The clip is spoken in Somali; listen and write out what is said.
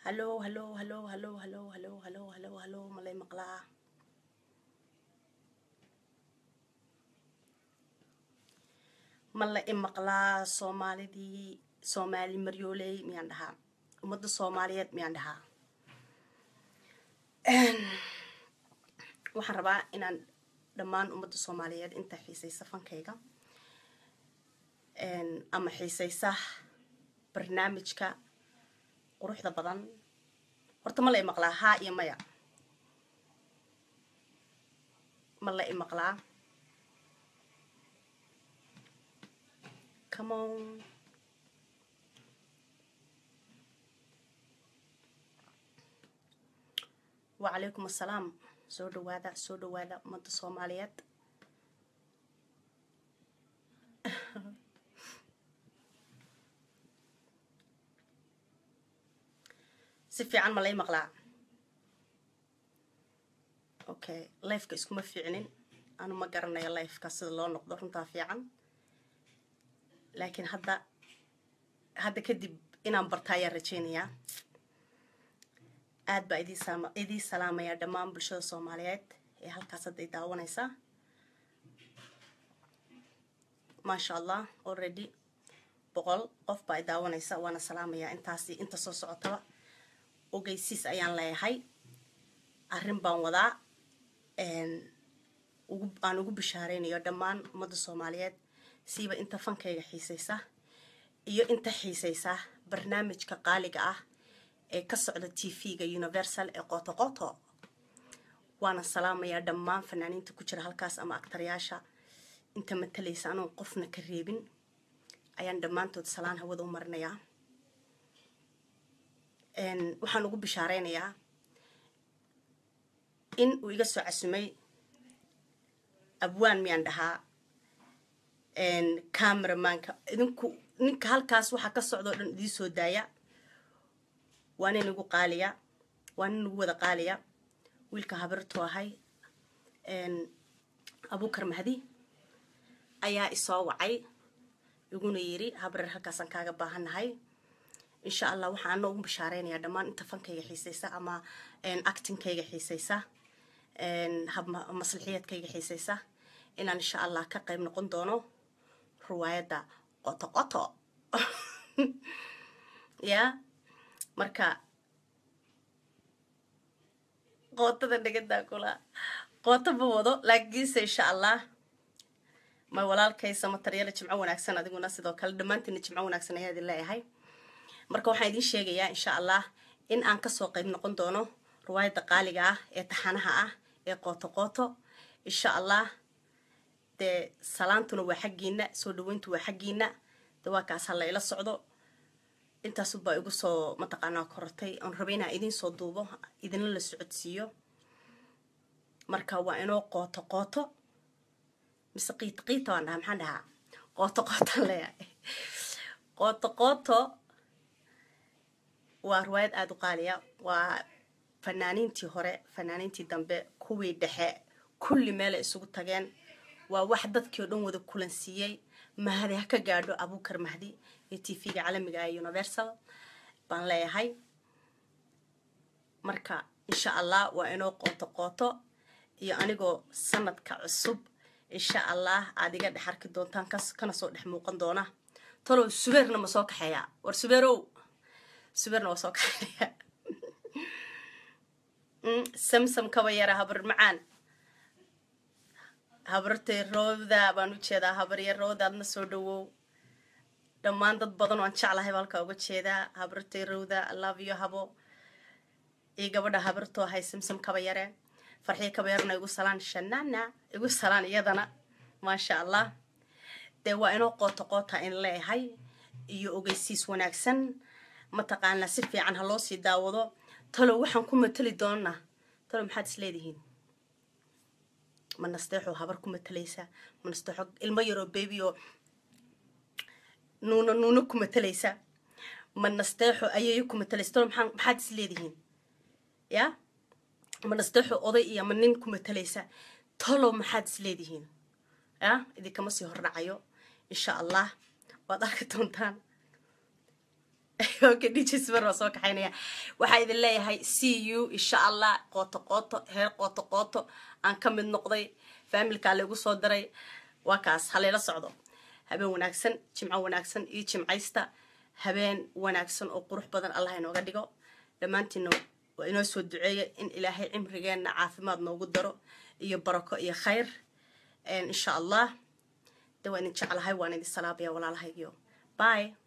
hallo hallo hallo hallo hallo hallo hallo hallo hallo malay maqlaa ma la i maqlaa soomaalidii soomaali maryooley miyaan dhahaa ummadda soomaaliyeed miyaan dhahaa waxaan rabaa inaan dhammaan ummadda soomaaliyeed inta xiisaysa fankayga ama xiisaysa barnaamijka quruxda badan horta ma la i maqlaa haa iyo maya ma la i maqlaa come on wacalaykum assalaam soo dhawaada soo dhawaada ummadda soomaaliyeed si fiican ma lay maqlaa okay lifeka iskuma fiicnin anu ma garanayo lifeka sida loo noqdo runtaa fiican laakiin hadda hadda kadib inaan barta ayaan rajeynayaa aad baa idii salaamayaa dhammaan bulshada soomaaliyeed ee halkaas hadday daawanaysaa maasha allah already boqol qof baa i daawanaysa waana salaamayaa intaasi inta soo socotaba ogeysiis ayaan leeyahay arrin baan wadaa aan ugu bishaareynayo dhammaan ummadda soomaaliyeed siiba inta fankayga xiisaysa iyo inta xiisaysa barnaamijka qaaliga ah ee ka socda t v-ga universal ee qoto qoto waana salaamayaa dhammaan fanaaniinta ku jira halkaas ama aktaryaasha inta matalaysa anoon qofna ka reebin ayaan dhammaantood salaan hawada u marinayaa waxaan ugu bishaareynayaa in uu iga soo casumay abwaan miyaan dhahaa cameramanka idinku ninka halkaas waxaa ka socda o dhan idii soo daaya waa nin igu qaaliya waa nin igu wada qaaliya wiilka habirtu ahay abukar mahdi ayaa isoo wacay iguna yiri habareer halkaasaan kaaga baahannahay insha allah waxaa ana ugu bishaareynaya dhammaan inta fankayga xiisaysa ama actingkayga xiisaysa maslaxiyaedkayga xiisaysa inaan insha allah ka qayb noqon doono riwaayadda qoto qoto ya marka qootada dhagadaa kula qooto ma wado laakiinse insha allah may walaalkaysa mataryaala jimco wanaagsan adiguna sidoo kale dhammaantiina jimco wanaagsan ayaa idin leeyahay marka waxaan idiin sheegayaa insha allah in aan kasoo qayb noqon doono riwaayadda qaaliga ah ee taxanaha ah ee qooto qooto insha allah dee salaantuna waa xaggiina soo dhaweyntu waa xaggiina de waa kaas hala ila socdo intaasubaa igu soo mataqaanaa korotay oon rabay inaan idiin soo duubo idinla la socodsiiyo marka waa inoo qooto qooto mise qiito qiita waan dhahaa maxaan dhahaa qooto qootaan leeyahay qooto qooto waa riwaayad aada u qaaliya waa fanaaniintii hore fanaaniintii dambe kuwii dhexe kulli meelay isugu tageen waa wax dadkii oo dhan wada kulansiiyey mahadi ha ka gaadho abukar mahdi ee t v-ga caalamiga ee universal baan leeyahay marka insha allah waa inoo qooto qooto iyo anigoo sanadka cusub insha allah aada iga dhex arki doontaan kana soo dhex muuqan doona talow subeerna ma soo kaxeeyaa war subeerow subeerna waa soo kaxeeya samsam kaba yara habar macaan habartay rooda baan u jeedaa habarya rooda adna soo dhawow dhammaan dad badan waan jeclahay ba halkaa uga jeedaa habartay rowda love yo habo iyo gabadha habartoo ahay samsam kaba yare farxiyo kaba yarna igu salaan shanana igu salaan iyadana maasha allah dee waa inoo qooto qoota in leeyahay iyo ogeysiis wanaagsan mataqaanaa si fiican ha loo sii daawado talow waxaan ku matali doonaa talow maxaad is leedihiin ma nasteexoo habar ku matalaysa ma nasteexo ilmo yaroo baby oo nuuna nuuna ku matalaysa ma nasteexo ayayo ku matalaysa talow maxaa maxaad is leedihiin ya ma nasteexo oday iyo ma nin ku matalaysa talow maxaad is leedihiin ya idinkama sii hordhacayo insha allah waad arki doontaan okay dj smer waa soo kaxaynaya waxaa idin leeyahay c u insha allah qooto qooto heer qooto qooto aan ka mid noqday faamilkaa laygu soo diray waa kaas halayla socdo habeen wanaagsan jimco wanaagsan iyo jimcaysta habeen wanaagsan oo qurux badan allah inooga dhigo dhammaantiina waa inoo soo duceeya in ilaahay cimrigeenna caafimaad noogu daro iyo barako iyo khayr insha allah de waan idin jeclahay waan idin salaabaya walaalahaygiyo bye